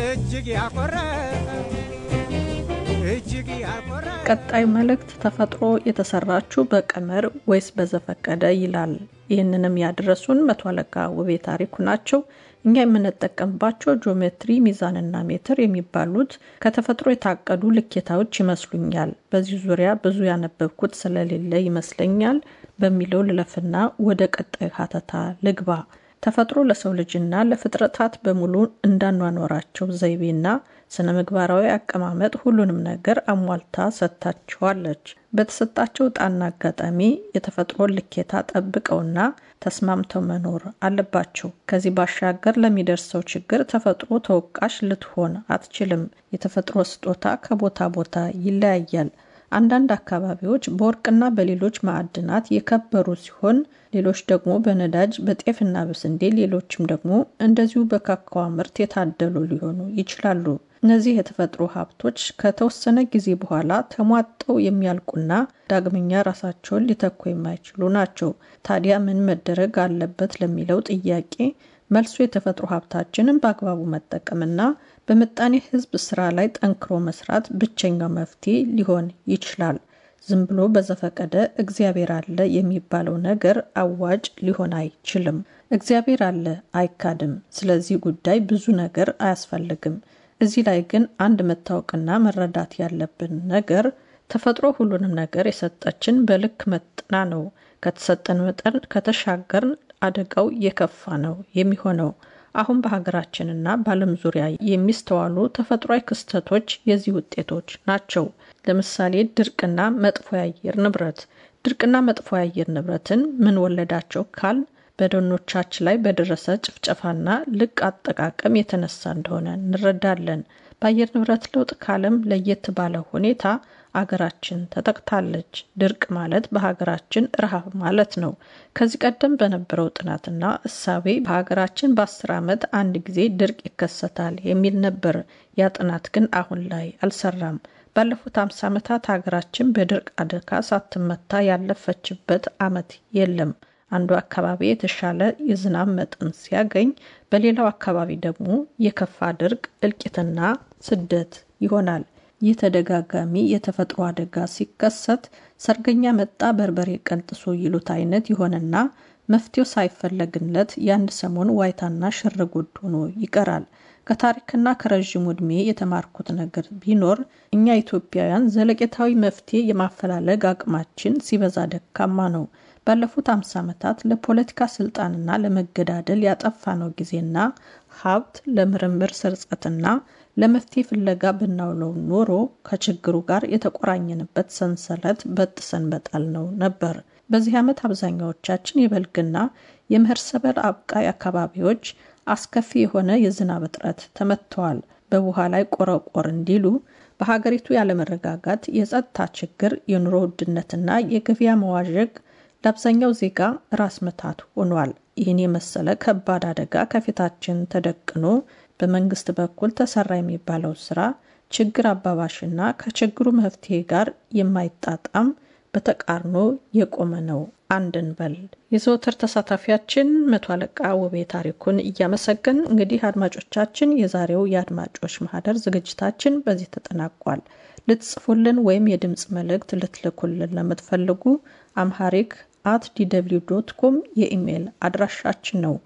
እጅግ ያኮረ እጅግ ያኮረ ቀጣይ መልእክት ተፈጥሮ የተሰራችው በቀመር ወይስ በዘፈቀደ ይላል። ይህንንም ያደረሱን መቶ አለቃ ውቤ ታሪኩ ናቸው። እኛ የምንጠቀምባቸው ጂኦሜትሪ፣ ሚዛንና ሜትር የሚባሉት ከተፈጥሮ የታቀዱ ልኬታዎች ይመስሉኛል። በዚህ ዙሪያ ብዙ ያነበብኩት ስለሌለ ይመስለኛል በሚለው ልለፍና ወደ ቀጣዩ ሀተታ ልግባ። ተፈጥሮ ለሰው ልጅና ለፍጥረታት በሙሉ እንዳኗኗራቸው ዘይቤና ስነ ምግባራዊ አቀማመጥ ሁሉንም ነገር አሟልታ ሰጥታቸዋለች። በተሰጣቸው ዕጣና አጋጣሚ የተፈጥሮን ልኬታ ጠብቀውና ተስማምተው መኖር አለባቸው። ከዚህ ባሻገር ለሚደርሰው ችግር ተፈጥሮ ተወቃሽ ልትሆን አትችልም። የተፈጥሮ ስጦታ ከቦታ ቦታ ይለያያል። አንዳንድ አካባቢዎች በወርቅና በሌሎች ማዕድናት የከበሩ ሲሆን ሌሎች ደግሞ በነዳጅ በጤፍና በስንዴ ሌሎችም ደግሞ እንደዚሁ በካካዋ ምርት የታደሉ ሊሆኑ ይችላሉ። እነዚህ የተፈጥሮ ሀብቶች ከተወሰነ ጊዜ በኋላ ተሟጠው የሚያልቁና ዳግመኛ ራሳቸውን ሊተኩ የማይችሉ ናቸው። ታዲያ ምን መደረግ አለበት ለሚለው ጥያቄ መልሱ የተፈጥሮ ሀብታችንን በአግባቡ መጠቀምና በምጣኔ ሕዝብ ስራ ላይ ጠንክሮ መስራት ብቸኛው መፍትሄ ሊሆን ይችላል። ዝም ብሎ በዘፈቀደ እግዚአብሔር አለ የሚባለው ነገር አዋጭ ሊሆን አይችልም። እግዚአብሔር አለ አይካድም። ስለዚህ ጉዳይ ብዙ ነገር አያስፈልግም። እዚህ ላይ ግን አንድ መታወቅና መረዳት ያለብን ነገር ተፈጥሮ ሁሉንም ነገር የሰጠችን በልክ መጥና ነው። ከተሰጠን መጠን ከተሻገርን አደጋው የከፋ ነው የሚሆነው። አሁን በሀገራችንና በዓለም ዙሪያ የሚስተዋሉ ተፈጥሯዊ ክስተቶች የዚህ ውጤቶች ናቸው። ለምሳሌ ድርቅና መጥፎ የአየር ንብረት። ድርቅና መጥፎ የአየር ንብረትን ምን ወለዳቸው ካል በደኖቻችን ላይ በደረሰ ጭፍጨፋና ልቅ አጠቃቀም የተነሳ እንደሆነ እንረዳለን። በአየር ንብረት ለውጥ ከዓለም ለየት ባለ ሁኔታ አገራችን ተጠቅታለች። ድርቅ ማለት በሀገራችን ረሃብ ማለት ነው። ከዚህ ቀደም በነበረው ጥናትና እሳቤ በሀገራችን በአስር ዓመት አንድ ጊዜ ድርቅ ይከሰታል የሚል ነበር። ያ ጥናት ግን አሁን ላይ አልሰራም። ባለፉት አምሳ ዓመታት ሀገራችን በድርቅ አደጋ ሳትመታ ያለፈችበት ዓመት የለም። አንዱ አካባቢ የተሻለ የዝናብ መጠን ሲያገኝ፣ በሌላው አካባቢ ደግሞ የከፋ ድርቅ፣ እልቂትና ስደት ይሆናል። ይህ ተደጋጋሚ የተፈጥሮ አደጋ ሲከሰት ሰርገኛ መጣ በርበሬ ቀንጥሶ ይሉት አይነት ይሆንና መፍትሄው ሳይፈለግለት የአንድ ሰሞን ዋይታና ሽርጉድ ሆኖ ይቀራል። ከታሪክና ከረዥሙ ዕድሜ የተማርኩት ነገር ቢኖር እኛ ኢትዮጵያውያን ዘለቄታዊ መፍትሄ የማፈላለግ አቅማችን ሲበዛ ደካማ ነው። ባለፉት አምሳ ዓመታት ለፖለቲካ ስልጣንና ለመገዳደል ያጠፋነው ጊዜና ሀብት ለምርምር ስርጸትና ለመፍትሄ ፍለጋ ብናውለው ኖሮ ከችግሩ ጋር የተቆራኘንበት ሰንሰለት በጥሰን በጣል ነው ነበር። በዚህ ዓመት አብዛኛዎቻችን የበልግና የምህር ሰብል አብቃይ አካባቢዎች አስከፊ የሆነ የዝናብ እጥረት ተመትተዋል። በውሃ ላይ ቆረቆር እንዲሉ በሀገሪቱ ያለመረጋጋት፣ የጸጥታ ችግር፣ የኑሮ ውድነትና የገበያ መዋዠቅ ለአብዛኛው ዜጋ ራስ ምታት ሆኗል። ይህን የመሰለ ከባድ አደጋ ከፊታችን ተደቅኖ በመንግስት በኩል ተሰራ የሚባለው ስራ ችግር አባባሽና ከችግሩ መፍትሄ ጋር የማይጣጣም በተቃርኖ የቆመ ነው። አንድን በል የዘወትር ተሳታፊያችን መቶ አለቃ ውቤ ታሪኩን እያመሰገን እንግዲህ አድማጮቻችን፣ የዛሬው የአድማጮች ማህደር ዝግጅታችን በዚህ ተጠናቋል። ልትጽፉልን ወይም የድምፅ መልእክት ልትልኩልን ለምትፈልጉ አምሃሪክ አት ዲw ዶት ኮም የኢሜይል አድራሻችን ነው።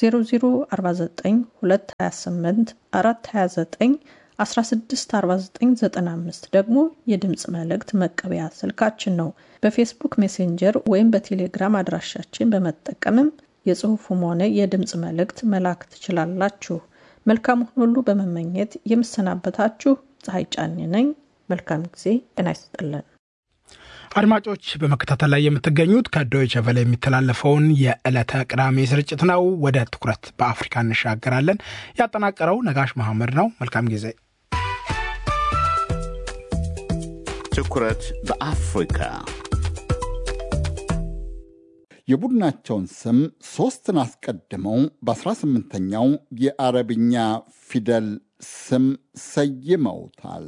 0049284229164995 ደግሞ የድምፅ መልእክት መቀበያ ስልካችን ነው። በፌስቡክ ሜሴንጀር ወይም በቴሌግራም አድራሻችን በመጠቀምም የጽሑፉም ሆነ የድምፅ መልእክት መላክ ትችላላችሁ። መልካሙን ሁሉ በመመኘት የምሰናበታችሁ ፀሐይ ጫኔ ነኝ። መልካም ጊዜ። ጤና ይስጥልን። አድማጮች በመከታተል ላይ የምትገኙት ከዶይቸ ቨለ የሚተላለፈውን የዕለተ ቅዳሜ ስርጭት ነው። ወደ ትኩረት በአፍሪካ እንሻገራለን። ያጠናቀረው ነጋሽ መሐመድ ነው። መልካም ጊዜ። ትኩረት በአፍሪካ የቡድናቸውን ስም ሦስትን አስቀድመው በ18ኛው የአረብኛ ፊደል ስም ሰይመውታል።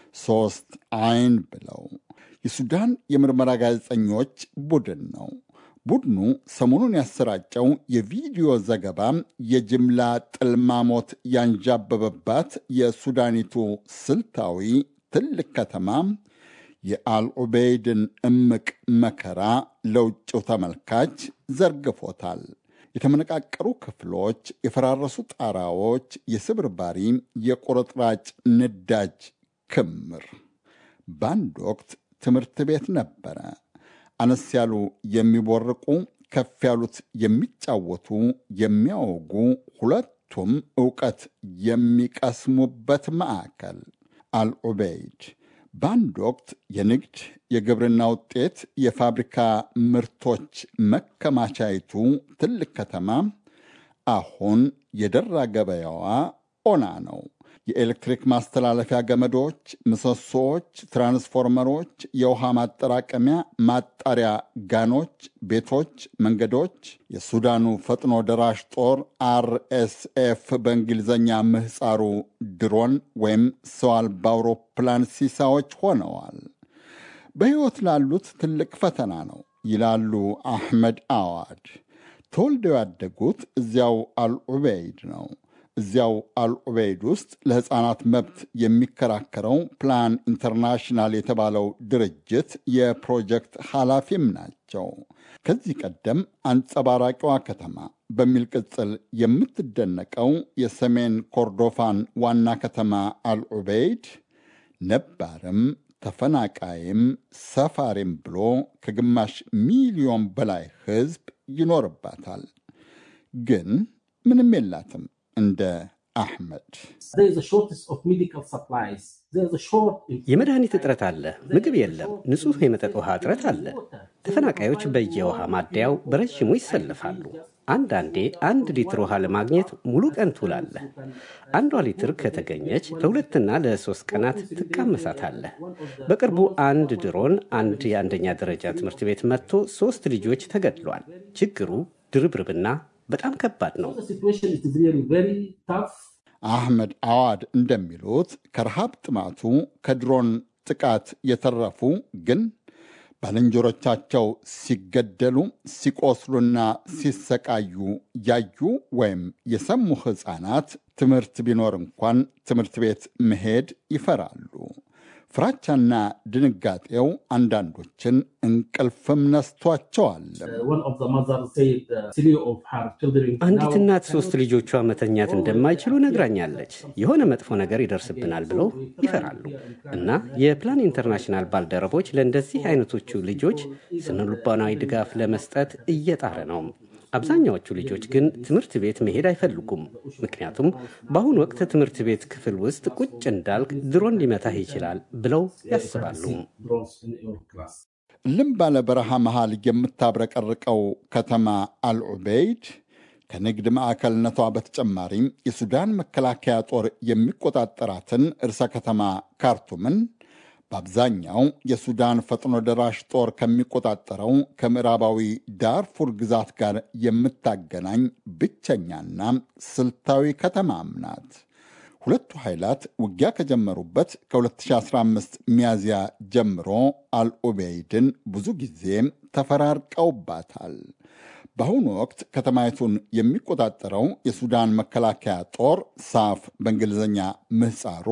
ሦስት አይን ብለው የሱዳን የምርመራ ጋዜጠኞች ቡድን ነው። ቡድኑ ሰሞኑን ያሰራጨው የቪዲዮ ዘገባ የጅምላ ጥልማሞት ያንዣበበባት የሱዳኒቱ ስልታዊ ትልቅ ከተማ የአልዑበይድን እምቅ መከራ ለውጭው ተመልካች ዘርግፎታል። የተመነቃቀሩ ክፍሎች፣ የፈራረሱ ጣራዎች፣ የስብርባሪ የቁርጥራጭ ንዳጅ ክምር። በአንድ ወቅት ትምህርት ቤት ነበረ። አነስ ያሉ የሚቦርቁ፣ ከፍ ያሉት የሚጫወቱ፣ የሚያወጉ፣ ሁለቱም ዕውቀት የሚቀስሙበት ማዕከል አልዑበይድ በአንድ ወቅት የንግድ የግብርና ውጤት የፋብሪካ ምርቶች መከማቻይቱ ትልቅ ከተማ አሁን የደራ ገበያዋ ኦና ነው። የኤሌክትሪክ ማስተላለፊያ ገመዶች፣ ምሰሶዎች፣ ትራንስፎርመሮች፣ የውሃ ማጠራቀሚያ ማጣሪያ ጋኖች፣ ቤቶች፣ መንገዶች፣ የሱዳኑ ፈጥኖ ደራሽ ጦር አርኤስኤፍ በእንግሊዝኛ ምህፃሩ ድሮን ወይም ሰው አልባ አውሮፕላን ሲሳዎች ሆነዋል። በሕይወት ላሉት ትልቅ ፈተና ነው ይላሉ አሕመድ አዋድ። ተወልደው ያደጉት እዚያው አልዑበይድ ነው። እዚያው አልዑበይድ ውስጥ ለሕፃናት መብት የሚከራከረው ፕላን ኢንተርናሽናል የተባለው ድርጅት የፕሮጀክት ኃላፊም ናቸው። ከዚህ ቀደም አንጸባራቂዋ ከተማ በሚል ቅጽል የምትደነቀው የሰሜን ኮርዶፋን ዋና ከተማ አልዑበይድ ነባርም ተፈናቃይም ሰፋሪም ብሎ ከግማሽ ሚሊዮን በላይ ሕዝብ ይኖርባታል። ግን ምንም የላትም። እንደ አሕመድ የመድኃኒት እጥረት አለ። ምግብ የለም። ንጹሕ የመጠጥ ውሃ እጥረት አለ። ተፈናቃዮች በየውሃ ማደያው በረዥሙ ይሰልፋሉ። አንዳንዴ አንድ ሊትር ውሃ ለማግኘት ሙሉ ቀን ትውላለህ። አንዷ ሊትር ከተገኘች ለሁለትና ለሶስት ቀናት ትቃመሳታለህ። በቅርቡ አንድ ድሮን አንድ የአንደኛ ደረጃ ትምህርት ቤት መጥቶ ሶስት ልጆች ተገድሏል። ችግሩ ድርብርብና በጣም ከባድ ነው። አሕመድ አዋድ እንደሚሉት ከረሃብ ጥማቱ ከድሮን ጥቃት የተረፉ ግን ባልንጀሮቻቸው ሲገደሉ ሲቆስሉና ሲሰቃዩ ያዩ ወይም የሰሙ ሕፃናት ትምህርት ቢኖር እንኳን ትምህርት ቤት መሄድ ይፈራሉ። ፍራቻና ድንጋጤው አንዳንዶችን እንቅልፍም ነስቷቸዋል። አንዲት እናት ሶስት ልጆቿ መተኛት እንደማይችሉ ነግራኛለች። የሆነ መጥፎ ነገር ይደርስብናል ብለው ይፈራሉ እና የፕላን ኢንተርናሽናል ባልደረቦች ለእንደዚህ አይነቶቹ ልጆች ስነልቦናዊ ድጋፍ ለመስጠት እየጣረ ነው። አብዛኛዎቹ ልጆች ግን ትምህርት ቤት መሄድ አይፈልጉም። ምክንያቱም በአሁኑ ወቅት ትምህርት ቤት ክፍል ውስጥ ቁጭ እንዳልክ ድሮን ሊመታህ ይችላል ብለው ያስባሉ። እልም ባለ በረሃ መሃል የምታብረቀርቀው ከተማ አልዑበይድ ከንግድ ማዕከልነቷ በተጨማሪም የሱዳን መከላከያ ጦር የሚቆጣጠራትን እርሰ ከተማ ካርቱምን በአብዛኛው የሱዳን ፈጥኖ ደራሽ ጦር ከሚቆጣጠረው ከምዕራባዊ ዳርፉር ግዛት ጋር የምታገናኝ ብቸኛና ስልታዊ ከተማም ናት። ሁለቱ ኃይላት ውጊያ ከጀመሩበት ከ2015 ሚያዝያ ጀምሮ አልኡበይድን ብዙ ጊዜ ተፈራርቀውባታል። በአሁኑ ወቅት ከተማይቱን የሚቆጣጠረው የሱዳን መከላከያ ጦር ሳፍ በእንግሊዝኛ ምህፃሩ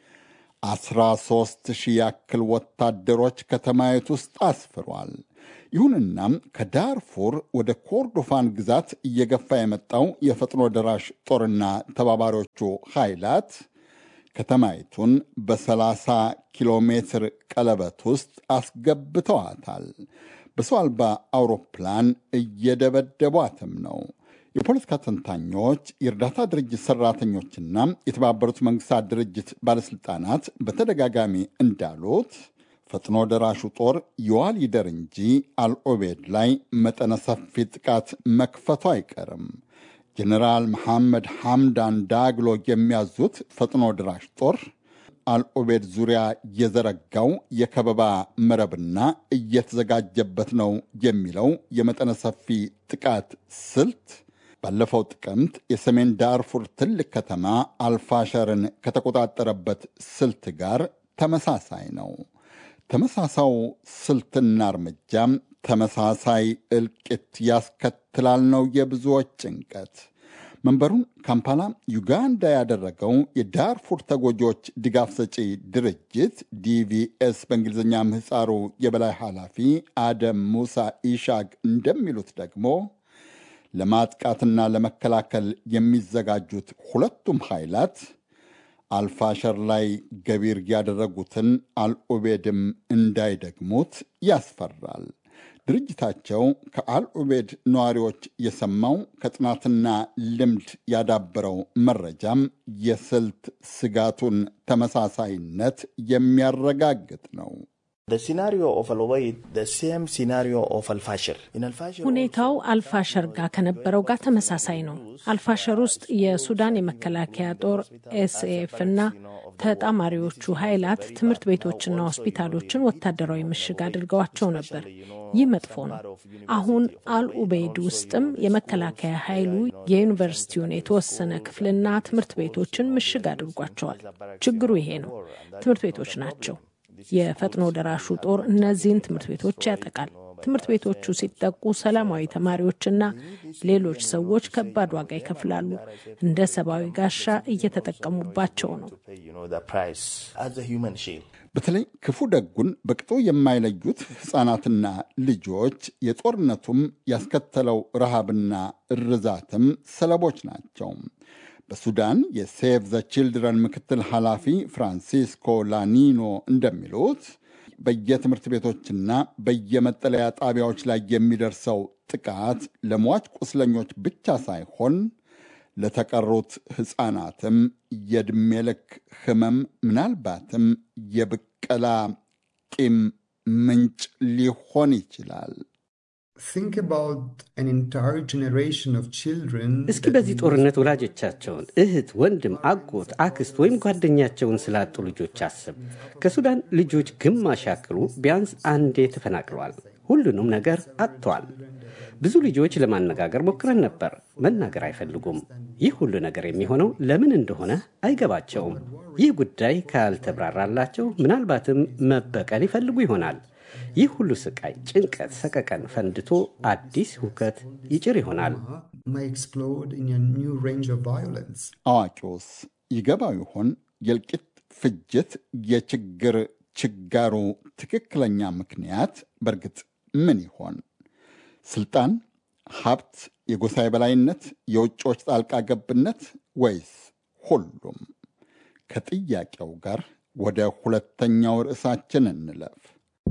13 ሺህ ያክል ወታደሮች ከተማይቱ ውስጥ አስፍሯል። ይሁንና ከዳርፉር ወደ ኮርዶፋን ግዛት እየገፋ የመጣው የፈጥኖ ደራሽ ጦርና ተባባሪዎቹ ኃይላት ከተማይቱን በ30 ኪሎ ሜትር ቀለበት ውስጥ አስገብተዋታል። በሰው አልባ አውሮፕላን እየደበደቧትም ነው። የፖለቲካ ተንታኞች፣ የእርዳታ ድርጅት ሰራተኞችና የተባበሩት መንግስታት ድርጅት ባለሥልጣናት በተደጋጋሚ እንዳሉት ፈጥኖ ደራሹ ጦር ይዋል ይደር እንጂ አልኦቤድ ላይ መጠነ ሰፊ ጥቃት መክፈቱ አይቀርም። ጀኔራል መሐመድ ሐምዳን ዳግሎ የሚያዙት ፈጥኖ ደራሽ ጦር አልኦቤድ ዙሪያ የዘረጋው የከበባ መረብና እየተዘጋጀበት ነው የሚለው የመጠነ ሰፊ ጥቃት ስልት ባለፈው ጥቅምት የሰሜን ዳርፉር ትልቅ ከተማ አልፋሸርን ከተቆጣጠረበት ስልት ጋር ተመሳሳይ ነው። ተመሳሳው ስልትና እርምጃም ተመሳሳይ እልቂት ያስከትላል ነው የብዙዎች ጭንቀት። መንበሩን ካምፓላ ዩጋንዳ ያደረገው የዳርፉር ተጎጂዎች ድጋፍ ሰጪ ድርጅት ዲቪኤስ በእንግሊዝኛ ምህፃሩ የበላይ ኃላፊ አደም ሙሳ ኢሻግ እንደሚሉት ደግሞ ለማጥቃትና ለመከላከል የሚዘጋጁት ሁለቱም ኃይላት አልፋሸር ላይ ገቢር ያደረጉትን አልኡቤድም እንዳይደግሙት ያስፈራል። ድርጅታቸው ከአልኡቤድ ነዋሪዎች የሰማው ከጥናትና ልምድ ያዳበረው መረጃም የስልት ስጋቱን ተመሳሳይነት የሚያረጋግጥ ነው። ሁኔታው አልፋሸር ጋር ከነበረው ጋር ተመሳሳይ ነው። አልፋሸር ውስጥ የሱዳን የመከላከያ ጦር ኤስኤፍ እና ተጣማሪዎቹ ኃይላት ትምህርት ቤቶችና ሆስፒታሎችን ወታደራዊ ምሽግ አድርገዋቸው ነበር። ይህ መጥፎ ነው። አሁን አልኡቤይድ ውስጥም የመከላከያ ኃይሉ የዩኒቨርሲቲውን የተወሰነ ክፍልና ትምህርት ቤቶችን ምሽግ አድርጓቸዋል። ችግሩ ይሄ ነው። ትምህርት ቤቶች ናቸው። የፈጥኖ ደራሹ ጦር እነዚህን ትምህርት ቤቶች ያጠቃል። ትምህርት ቤቶቹ ሲጠቁ ሰላማዊ ተማሪዎችና ሌሎች ሰዎች ከባድ ዋጋ ይከፍላሉ። እንደ ሰብአዊ ጋሻ እየተጠቀሙባቸው ነው። በተለይ ክፉ ደጉን በቅጡ የማይለዩት ሕፃናትና ልጆች የጦርነቱም ያስከተለው ረሃብና እርዛትም ሰለቦች ናቸው። በሱዳን የሴቭ ዘ ቺልድረን ምክትል ኃላፊ ፍራንሲስኮ ላኒኖ እንደሚሉት በየትምህርት ቤቶችና በየመጠለያ ጣቢያዎች ላይ የሚደርሰው ጥቃት ለሟች ቁስለኞች ብቻ ሳይሆን ለተቀሩት ሕፃናትም የዕድሜ ልክ ሕመም ምናልባትም የብቀላ ቂም ምንጭ ሊሆን ይችላል። እስኪ በዚህ ጦርነት ወላጆቻቸውን፣ እህት፣ ወንድም፣ አጎት፣ አክስት ወይም ጓደኛቸውን ስላጡ ልጆች አስብ። ከሱዳን ልጆች ግማሽ ያክሉ ቢያንስ አንዴ ተፈናቅለዋል። ሁሉንም ነገር አጥተዋል። ብዙ ልጆች ለማነጋገር ሞክረን ነበር። መናገር አይፈልጉም። ይህ ሁሉ ነገር የሚሆነው ለምን እንደሆነ አይገባቸውም። ይህ ጉዳይ ካልተብራራላቸው ምናልባትም መበቀል ይፈልጉ ይሆናል። ይህ ሁሉ ስቃይ፣ ጭንቀት፣ ሰቀቀን ፈንድቶ አዲስ ሁከት ይጭር ይሆናል። አዋቂውስ ይገባው ይሆን? የእልቂት ፍጅት፣ የችግር ችጋሩ ትክክለኛ ምክንያት በእርግጥ ምን ይሆን? ስልጣን፣ ሀብት፣ የጎሳ የበላይነት፣ የውጭዎች ጣልቃ ገብነት ወይስ ሁሉም? ከጥያቄው ጋር ወደ ሁለተኛው ርዕሳችን እንለፍ።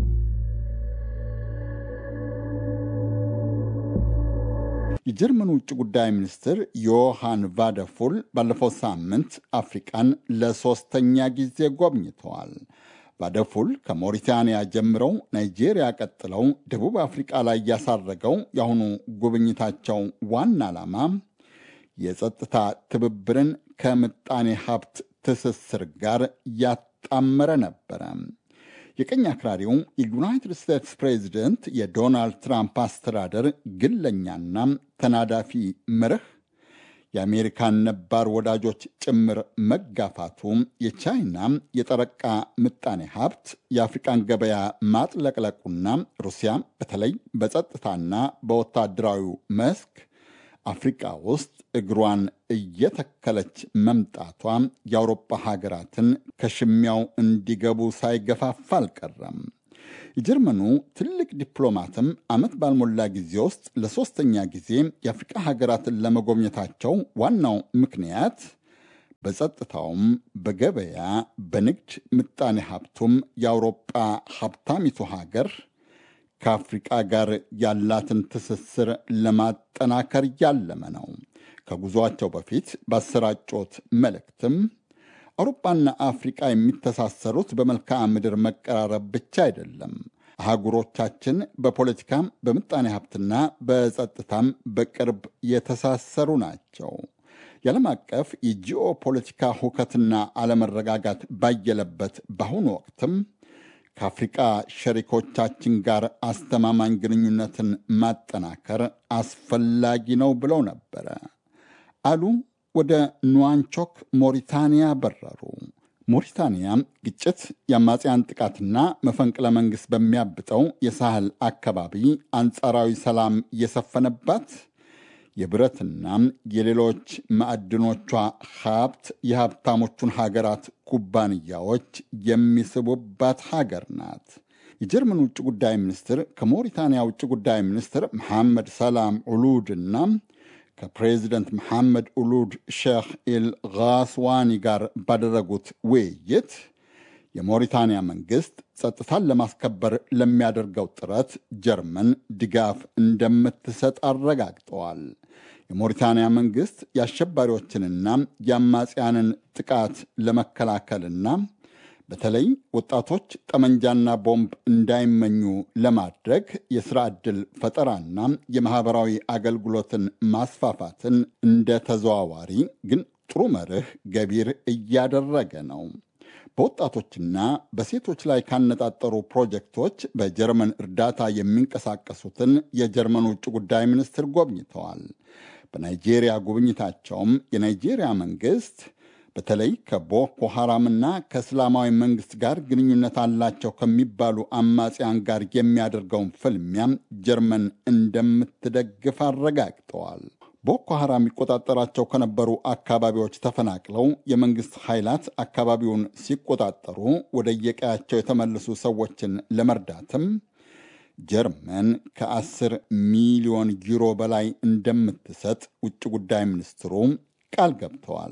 የጀርመን ውጭ ጉዳይ ሚኒስትር ዮሃን ቫደፉል ባለፈው ሳምንት አፍሪቃን ለሶስተኛ ጊዜ ጎብኝተዋል። ቫደፉል ከሞሪታንያ ጀምረው ናይጄሪያ ቀጥለው ደቡብ አፍሪቃ ላይ ያሳረገው የአሁኑ ጉብኝታቸው ዋና ዓላማ የጸጥታ ትብብርን ከምጣኔ ሀብት ትስስር ጋር ያጣመረ ነበረ። የቀኝ አክራሪው የዩናይትድ ስቴትስ ፕሬዚደንት የዶናልድ ትራምፕ አስተዳደር ግለኛና ተናዳፊ መርህ የአሜሪካን ነባር ወዳጆች ጭምር መጋፋቱ የቻይና የጠረቃ ምጣኔ ሀብት የአፍሪቃን ገበያ ማጥለቅለቁና ሩሲያ በተለይ በጸጥታና በወታደራዊው መስክ አፍሪቃ ውስጥ እግሯን እየተከለች መምጣቷ የአውሮፓ ሀገራትን ከሽሚያው እንዲገቡ ሳይገፋፋ አልቀረም። የጀርመኑ ትልቅ ዲፕሎማትም ዓመት ባልሞላ ጊዜ ውስጥ ለሦስተኛ ጊዜ የአፍሪቃ ሀገራትን ለመጎብኘታቸው ዋናው ምክንያት በጸጥታውም፣ በገበያ፣ በንግድ ምጣኔ ሀብቱም የአውሮጳ ሀብታሚቱ ሀገር ከአፍሪቃ ጋር ያላትን ትስስር ለማጠናከር ያለመ ነው። ከጉዞአቸው በፊት ባሰራጮት መልእክትም አውሮፓና አፍሪቃ የሚተሳሰሩት በመልክዓ ምድር መቀራረብ ብቻ አይደለም። አህጉሮቻችን በፖለቲካም በምጣኔ ሀብትና በጸጥታም በቅርብ የተሳሰሩ ናቸው። የዓለም አቀፍ የጂኦ ፖለቲካ ሁከትና አለመረጋጋት ባየለበት በአሁኑ ወቅትም ከአፍሪቃ ሸሪኮቻችን ጋር አስተማማኝ ግንኙነትን ማጠናከር አስፈላጊ ነው ብለው ነበረ አሉ። ወደ ኑዋንቾክ ሞሪታንያ በረሩ። ሞሪታንያ ግጭት፣ የአማጽያን ጥቃትና መፈንቅለ መንግሥት በሚያብጠው የሳህል አካባቢ አንጻራዊ ሰላም የሰፈነባት የብረትና የሌሎች ማዕድኖቿ ሀብት የሀብታሞቹን ሀገራት ኩባንያዎች የሚስቡባት ሀገር ናት። የጀርመን ውጭ ጉዳይ ሚኒስትር ከሞሪታንያ ውጭ ጉዳይ ሚኒስትር መሐመድ ሰላም ዑሉድና ከፕሬዚደንት መሐመድ ኡሉድ ሼክ ኢል ጋስዋኒ ጋር ባደረጉት ውይይት የሞሪታንያ መንግስት ጸጥታን ለማስከበር ለሚያደርገው ጥረት ጀርመን ድጋፍ እንደምትሰጥ አረጋግጠዋል። የሞሪታንያ መንግስት የአሸባሪዎችንና የአማጽያንን ጥቃት ለመከላከልና በተለይ ወጣቶች ጠመንጃና ቦምብ እንዳይመኙ ለማድረግ የሥራ ዕድል ፈጠራና የማኅበራዊ አገልግሎትን ማስፋፋትን እንደ ተዘዋዋሪ ግን ጥሩ መርህ ገቢር እያደረገ ነው። በወጣቶችና በሴቶች ላይ ካነጣጠሩ ፕሮጀክቶች በጀርመን እርዳታ የሚንቀሳቀሱትን የጀርመን ውጭ ጉዳይ ሚኒስትር ጎብኝተዋል። በናይጄሪያ ጉብኝታቸውም የናይጄሪያ መንግስት በተለይ ከቦኮ ሐራምና ከእስላማዊ መንግስት ጋር ግንኙነት አላቸው ከሚባሉ አማጽያን ጋር የሚያደርገውን ፍልሚያም ጀርመን እንደምትደግፍ አረጋግጠዋል። ቦኮ ሐራም የሚቆጣጠራቸው ከነበሩ አካባቢዎች ተፈናቅለው የመንግስት ኃይላት አካባቢውን ሲቆጣጠሩ ወደ የቀያቸው የተመለሱ ሰዎችን ለመርዳትም ጀርመን ከ10 ሚሊዮን ዩሮ በላይ እንደምትሰጥ ውጭ ጉዳይ ሚኒስትሩ ቃል ገብተዋል።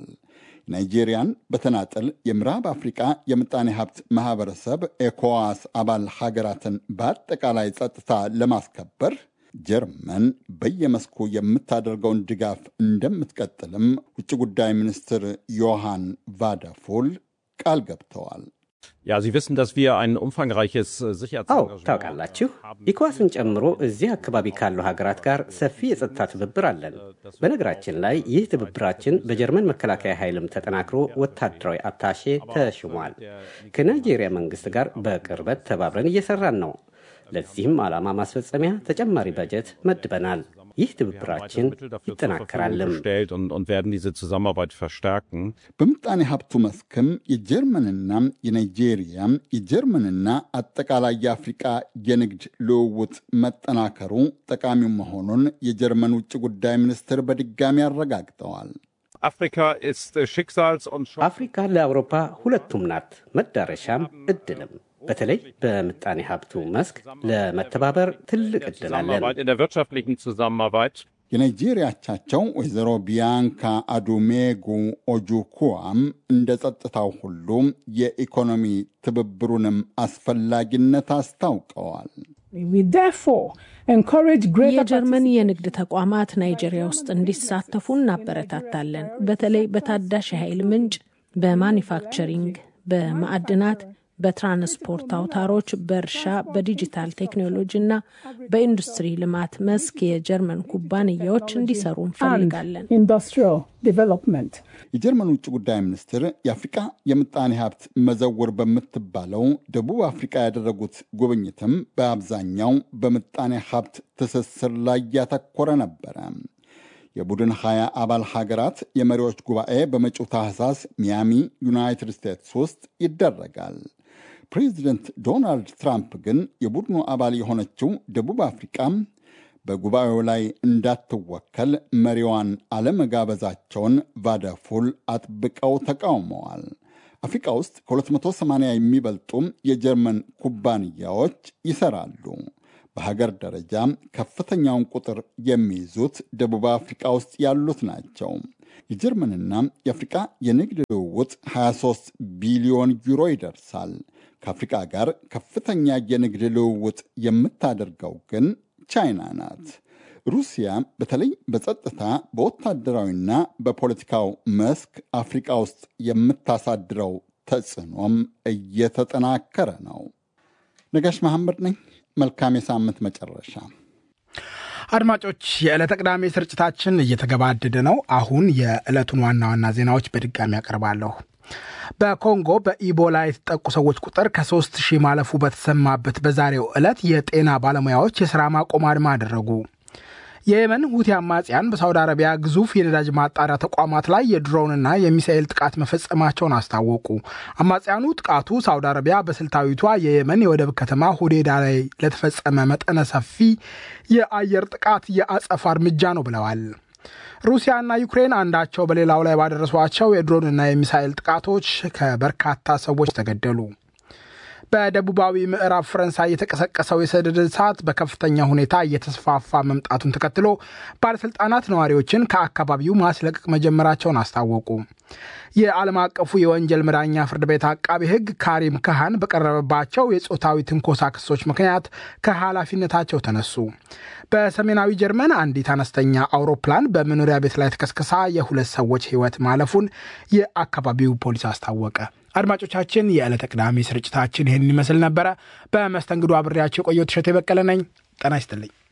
ናይጄሪያን በተናጠል የምዕራብ አፍሪቃ የምጣኔ ሀብት ማህበረሰብ ኤኮዋስ አባል ሀገራትን በአጠቃላይ ጸጥታ ለማስከበር ጀርመን በየመስኩ የምታደርገውን ድጋፍ እንደምትቀጥልም ውጭ ጉዳይ ሚኒስትር ዮሐን ቫዳፉል ቃል ገብተዋል። Ja, Sie wissen, dass wir ein umfangreiches አዎ Sicherheitsengagement ታውቃላችሁ፣ ኢኮዋስን ጨምሮ እዚህ አካባቢ ካሉ ሀገራት ጋር ሰፊ የጸጥታ ትብብር አለን። በነገራችን ላይ ይህ ትብብራችን በጀርመን መከላከያ ኃይልም ተጠናክሮ ወታደራዊ አታሼ ተሽሟል። ከናይጄሪያ መንግስት ጋር በቅርበት ተባብረን እየሰራን ነው። ለዚህም ዓላማ ማስፈጸሚያ ተጨማሪ በጀት መድበናል። ይህ ትብብራችን Mittel dafür zur ይጠናከራልም። Verfügung gestellt und, und werden diese Zusammenarbeit verstärken. በምጣኔ ሀብቱ መስክም የጀርመንና የናይጄሪያ የጀርመንና አጠቃላይ የአፍሪቃ የንግድ ልውውጥ መጠናከሩ ጠቃሚ መሆኑን የጀርመን ውጭ ጉዳይ ሚኒስትር በድጋሚ አረጋግጠዋል። Afrika ist äh, Schicksals- und Chance- አፍሪካ ለአውሮፓ ሁለቱም ናት፣ መዳረሻም እድልም። በተለይ በምጣኔ ሀብቱ መስክ ለመተባበር ትልቅ እድል አለን። Zusammenarbeit, in der wirtschaftlichen Zusammenarbeit. የናይጄሪያ አቻቸው ወይዘሮ ቢያንካ አዱሜጉ ኦጁኩዋም እንደ ጸጥታው ሁሉ የኢኮኖሚ ትብብሩንም አስፈላጊነት አስታውቀዋል። We therefore encourage greater የጀርመን የንግድ ተቋማት ናይጄሪያ ውስጥ እንዲሳተፉ እናበረታታለን። በተለይ በታዳሽ የኃይል ምንጭ፣ በማኒፋክቸሪንግ፣ በማዕድናት፣ በትራንስፖርት አውታሮች፣ በእርሻ፣ በዲጂታል ቴክኖሎጂ እና በኢንዱስትሪ ልማት መስክ የጀርመን ኩባንያዎች እንዲሰሩ እንፈልጋለን። and industrial development. የጀርመን ውጭ ጉዳይ ሚኒስትር የአፍሪቃ የምጣኔ ሀብት መዘውር በምትባለው ደቡብ አፍሪቃ ያደረጉት ጉብኝትም በአብዛኛው በምጣኔ ሀብት ትስስር ላይ ያተኮረ ነበረ። የቡድን ሀያ አባል ሀገራት የመሪዎች ጉባኤ በመጪው ታህሳስ ሚያሚ ዩናይትድ ስቴትስ ውስጥ ይደረጋል። ፕሬዚደንት ዶናልድ ትራምፕ ግን የቡድኑ አባል የሆነችው ደቡብ አፍሪቃም በጉባኤው ላይ እንዳትወከል መሪዋን አለመጋበዛቸውን ቫዳፉል አጥብቀው ተቃውመዋል። አፍሪቃ ውስጥ ከ280 የሚበልጡ የጀርመን ኩባንያዎች ይሰራሉ። በሀገር ደረጃ ከፍተኛውን ቁጥር የሚይዙት ደቡብ አፍሪቃ ውስጥ ያሉት ናቸው። የጀርመንና የአፍሪቃ የንግድ ልውውጥ 23 ቢሊዮን ዩሮ ይደርሳል። ከአፍሪቃ ጋር ከፍተኛ የንግድ ልውውጥ የምታደርገው ግን ቻይና ናት። ሩሲያ በተለይ በጸጥታ በወታደራዊና በፖለቲካው መስክ አፍሪቃ ውስጥ የምታሳድረው ተጽዕኖም እየተጠናከረ ነው። ነጋሽ መሐመድ ነኝ። መልካም የሳምንት መጨረሻ። አድማጮች፣ የዕለተ ቅዳሜ ስርጭታችን እየተገባደደ ነው። አሁን የዕለቱን ዋና ዋና ዜናዎች በድጋሚ ያቀርባለሁ። በኮንጎ በኢቦላ የተጠቁ ሰዎች ቁጥር ከሶስት ሺህ ማለፉ በተሰማበት በዛሬው ዕለት የጤና ባለሙያዎች የሥራ ማቆም አድማ አደረጉ። የየመን ሁቲ አማጽያን በሳውዲ አረቢያ ግዙፍ የነዳጅ ማጣሪያ ተቋማት ላይ የድሮንና የሚሳኤል ጥቃት መፈጸማቸውን አስታወቁ። አማጽያኑ ጥቃቱ ሳውዲ አረቢያ በስልታዊቷ የየመን የወደብ ከተማ ሁዴዳ ላይ ለተፈጸመ መጠነ ሰፊ የአየር ጥቃት የአጸፋ እርምጃ ነው ብለዋል። ሩሲያና ዩክሬን አንዳቸው በሌላው ላይ ባደረሷቸው የድሮንና የሚሳኤል ጥቃቶች ከበርካታ ሰዎች ተገደሉ። በደቡባዊ ምዕራብ ፈረንሳይ የተቀሰቀሰው የሰደድ እሳት በከፍተኛ ሁኔታ እየተስፋፋ መምጣቱን ተከትሎ ባለሥልጣናት ነዋሪዎችን ከአካባቢው ማስለቀቅ መጀመራቸውን አስታወቁ። የዓለም አቀፉ የወንጀል መዳኛ ፍርድ ቤት አቃቢ ሕግ ካሪም ካሃን በቀረበባቸው የጾታዊ ትንኮሳ ክሶች ምክንያት ከኃላፊነታቸው ተነሱ። በሰሜናዊ ጀርመን አንዲት አነስተኛ አውሮፕላን በመኖሪያ ቤት ላይ ተከስክሳ የሁለት ሰዎች ሕይወት ማለፉን የአካባቢው ፖሊስ አስታወቀ። አድማጮቻችን፣ የዕለተ ቅዳሜ ስርጭታችን ይህን ይመስል ነበረ። በመስተንግዶ አብሬያቸው የቆየው ትሸት የበቀለ ነኝ። ጤና ይስጥልኝ።